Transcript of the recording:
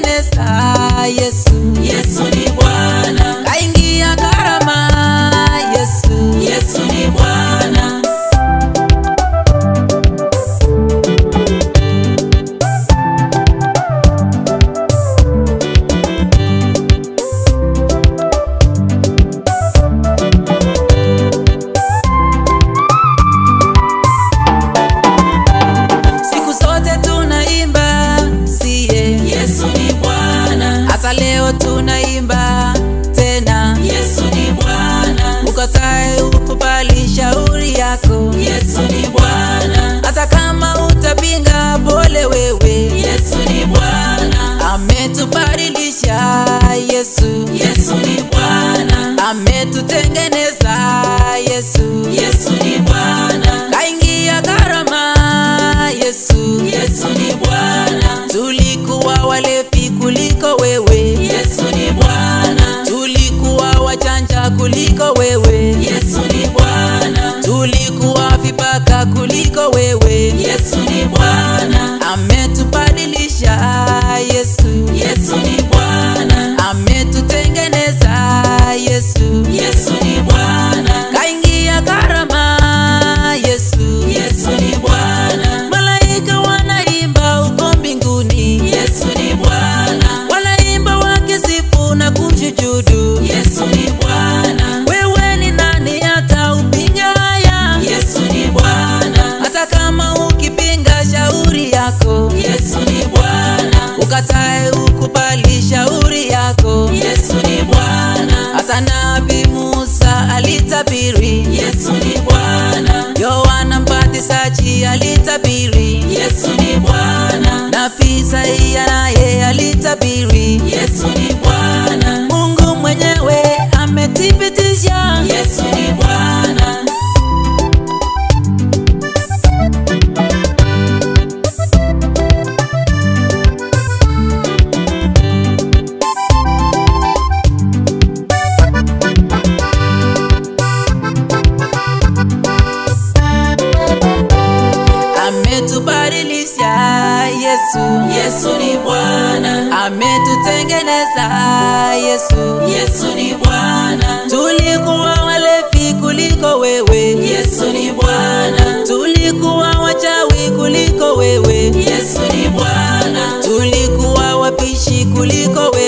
ametutengeneza Yesu. Yesu ni Bwana, Kaingia karama Yesu. Yesu ni Bwana, Siku zote tunaimba siye, Yesu ni Bwana, hata leo tunaimba tena. Yesu ni Bwana, Ukatae ukubali shauri yako, Yesu ni Bwana, hata kama utapinga, pole wewe. Yesu ni Bwana, Ametubadilisha Yesu, Yesu ni Bwana, ametutengeneza Yesu, Yesu ni Bwana, kaingia karama Yesu. Yesu ni Bwana, Tulikuwa walevi kuliko wewe, Yesu ni Bwana, tulikuwa wachanja kuliko wewe, Yesu ni Bwana, tulikuwa vibaka kuliko wewe. Yesu ni Bwana, Ametubadilisha Yesu, Yesu ni Bwana, ametutengeneza Yesu, Yesu ni Bwana, kaingia karama Yesu. Yesu ni Bwana, Malaika wanaimba uko mbinguni, Yesu ni Bwana, wanaimba wakisifu na kumshujudu. Yesu ni Bwana, Wewe ni nani hata upinga haya? Yesu ni Bwana, Hata kama ukipinga shauri yako, Yesu ni Bwana, ukatae ukubali shauri yako. Yesu ni Bwana, Hata Nabii Musa alitabiri, Yesu ni Bwana, Yohana Mbatizaji alitabiri, Yesu ni Bwana, Nabii Isaia naye alitabiri. Yesu ni Bwana, Mungu mwenyewe amethibitisha. Yesu ni Bwana, Ametubadilisha Yesu, Yesu ni Bwana, ametutengeneza Yesu. Yesu ni Bwana, Tulikuwa walevi kuliko wewe, Yesu ni Bwana, tulikuwa wachawi kuliko wewe, Yesu ni Bwana, tulikuwa wapishi kuliko wewe.